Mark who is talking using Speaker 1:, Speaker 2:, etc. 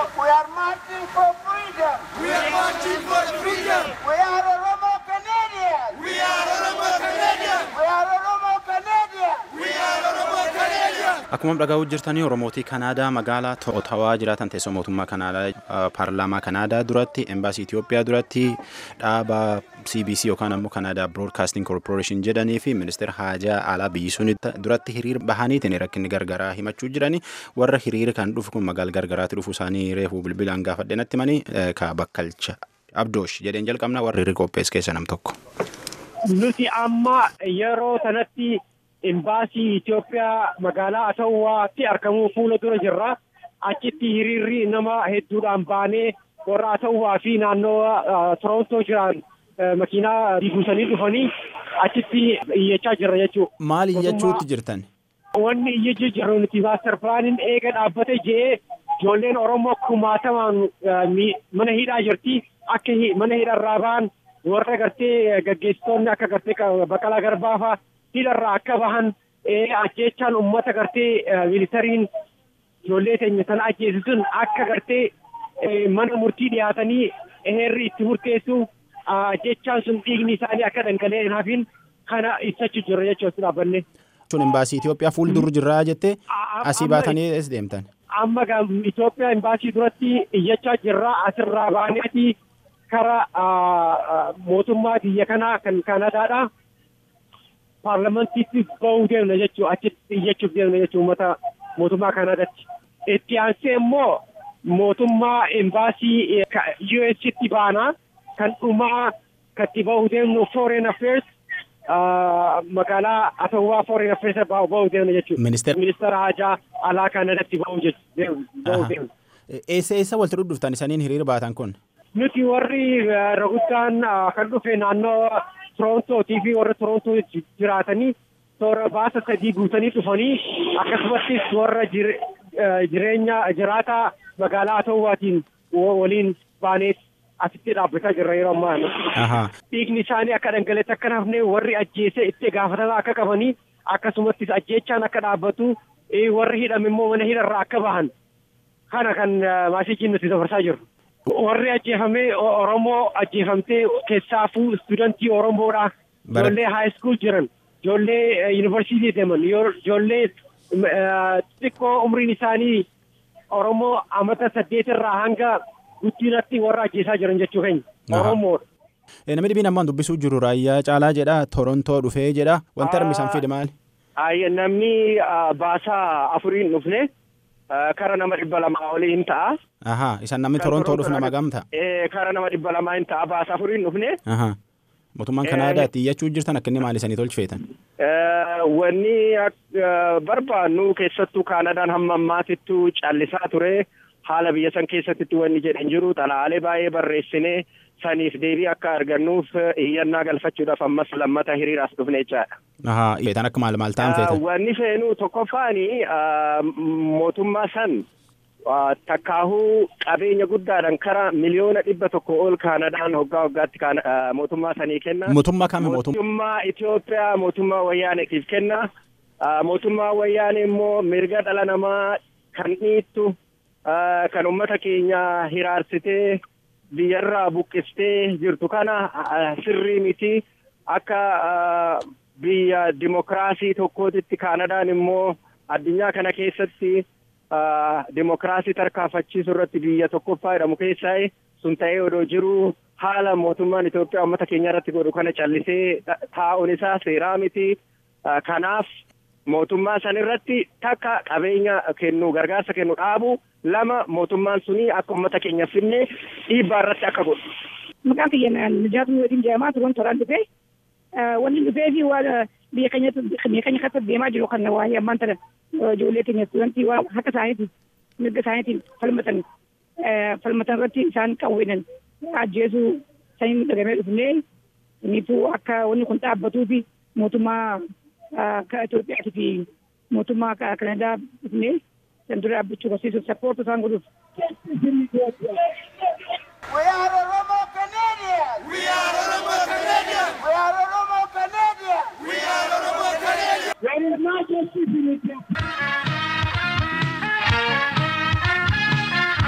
Speaker 1: We are marching for freedom.
Speaker 2: We are marching for freedom.
Speaker 1: We are Oromo Canadians.
Speaker 2: We are Oromo Canadians.
Speaker 1: We are Oromo Canadians.
Speaker 2: We are Oromo Canadians.
Speaker 3: Akkuma dhagahu jirtanii Oromootii Kanaadaa magaalaa Otawaa jiraatan teessoo mootummaa Kanaadaa paarlaamaa Kanaadaa duratti embaasii Itoophiyaa duratti dhaaba CBC yookaan ammoo Kanaadaa Broadcasting Corporation jedhanii fi ministeera haajaa alaa biyyi sun duratti hiriira bahaniitiin rakkinni gargaraa himachuu jiranii warra hiriira kan dhufu kun magaala gargaraatti dhufu isaanii reefuu bilbilaan gaafadhe natti manii ka bakkalcha Abdoosh jedheen jalqabna warra hiriira qophees keessa nam tokko.
Speaker 4: Nuti amma yeroo sanatti imbaasii Itoophiyaa magaalaa Atawaatti argamuu fuula dura jirra. Achitti hiriirri nama hedduudhaan baanee warra Atawaa fi naannoo Torontoo jiran makiinaa buusanii dhufanii achitti iyyachaa jirra jechuudha.
Speaker 3: Maal iyyachuutti jirtan?
Speaker 4: Wanni iyyachuu jirru nuti maaster pilaaniin eega dhaabbate jee ijoolleen Oromoo kumaatamaan mana hidhaa jirti. Akka mana hidharraa ba'an warra gartee gaggeessitoonni akka gartee Baqqalaa Garbaafaa hidharraa akka bahan ajjechaan uummata gartee militariin ijoollee teenya sana ajjeesisuun akka gartee mana murtii dhiyaatanii heerri itti murteessu ajjechaan sun dhiigni isaanii akka dhangala'ee hin hafin kana ibsachuu jirra jechuudha dhaabbanne.
Speaker 3: Sun imbaasii Itoophiyaa fuuldura jirraa jettee asii baatanii ees deemtan.
Speaker 4: Amma Itoophiyaa imbaasii duratti iyyachaa jirra asirraa baaneeti kara mootummaa biyya kanaa kan Kanadaadha. Paarlamantiitti bahuu deemna jechuudha achitti iyyachuuf deemna jechuudha uummata mootummaa Kanadaatti. Itti aansee immoo mootummaa imbaasii USitti baana kan dhumaa katti bahuu deemnu Foreign Affairs magaalaa Atawaa Foreign Affairs bahuu deemna jechuudha. Ministeera Haajaa alaa Kanadaatti bahuu deemna.
Speaker 3: Eessa eessa walitti dhuftan isaniin hiriira baatan kun?
Speaker 4: Nuti warri raguddaan kan dhufe naannoo Torontootii fi warra Torontoo jiraatanii toora baasa sadii guutanii dhufanii akkasumattis warra jireenya jiraataa magaalaa Atawaatiin waliin baanee asitti dhaabbataa jirra yeroo ammaa. Dhiigni isaanii akka dhangala'etti akka hafne warri ajjeese itti gaafatamaa akka qabanii akkasumattis ajjeechaan akka dhaabbatu warri hidhame immoo mana hidharraa akka bahan kana kan maasiijiin nuti dabarsaa jirru. Warri ajjeefame Oromoo ajjeefamtee keessaafuu istuudantii Oromoodha. Ijoollee haayiskool jiran, ijoollee yuunivarsiitii deeman, ijoollee xixiqqoo umriin isaanii Oromoo amata saddeetirraa hanga guddinatti warra ajjeesaa jiran jechuu keenya. Oromoodha.
Speaker 3: Namni dhibiin ammaan dubbisuu jiru raayyaa caalaa jedha Torontoo dhufee jedha wanti armisan fide maali?
Speaker 4: Namni baasaa afuriin dhufne kara nama dhibba lamaa olii hin ta'a.
Speaker 3: Ahaa isan namni Torontoo dhufu nama gamta?
Speaker 4: Kara nama dhibba lamaa hin ta'a baasaa afuriin dhufne.
Speaker 3: Ahaa. Mootummaan Kanaadaatti iyyachuu jirtan akkanni maal isanii tolchifeetan?
Speaker 4: Wanni barbaannu keessattuu Kaanadaan hamma ammaatittuu callisaa ture. haala biyya san keessatti wanni jedhan jiru xalaalee baay'ee barreessinee saniif deebii akka argannuuf iyyannaa galfachuudhaaf ammas lammata hiriiraas dhufne jechaadha.
Speaker 3: Ahaa feetan akka maal maal ta'an feetan?
Speaker 4: Wanni feenu tokkoffaani mootummaa san takkaahuu qabeenya guddaadhaan kara miliyoona dhibba tokko ol Kaanadaan hoggaa hoggaatti mootummaa sanii kenna.
Speaker 3: Mootummaa kami mootummaa?
Speaker 4: Mootummaa Itoophiyaa mootummaa wayyaaneetiif kenna. Mootummaa wayyaanee immoo mirga dhala namaa kan dhiittu kan uummata keenya hiraarsitee biyyarraa buqqistee jirtu kana sirrii miti akka biyya dimokiraasii tokkootitti Kaanadaan immoo addunyaa kana keessatti dimokiraasii tarkaanfachiisuu irratti biyya tokkoffaa jedhamu keessaa sun ta'ee odoo jiru haala mootummaan Itoophiyaa uummata keenya irratti godhu kana callisee taa'uun isaa seeraa miti kanaaf mootummaa san irratti takka qabeenya kennu gargaarsa kennu dhaabu lama mootummaan suni akka uummata keenya finne dhiibbaa irratti akka godhu.
Speaker 5: Maqaan kiyya Nijaatu Wadiin jedhamaa turan toraan dhufee wanni dhufee fi waan biyya keenya biyya keenya keessatti deemaa jiru kan waa'ee ammaan tana ijoollee keenya istuudantii waan harka isaaniitiin mirga isaaniitiin falmatan falmatan irratti isaan qawweenan ajjeesuu saniin dhagamee dhufnee innituu akka wanni kun dhaabbatuu fi mootummaa Itoophiyaatii fi mootummaa Kanadaa dhufnee san dura dhaabbachuu barsiisuuf sappoortu isaan godhuuf.
Speaker 1: We are Oromo Canadians.
Speaker 2: We are Oromo Canadians.
Speaker 1: We are Oromo Canadians.
Speaker 2: We are Oromo Canadians.
Speaker 1: There is no justice in Ethiopia.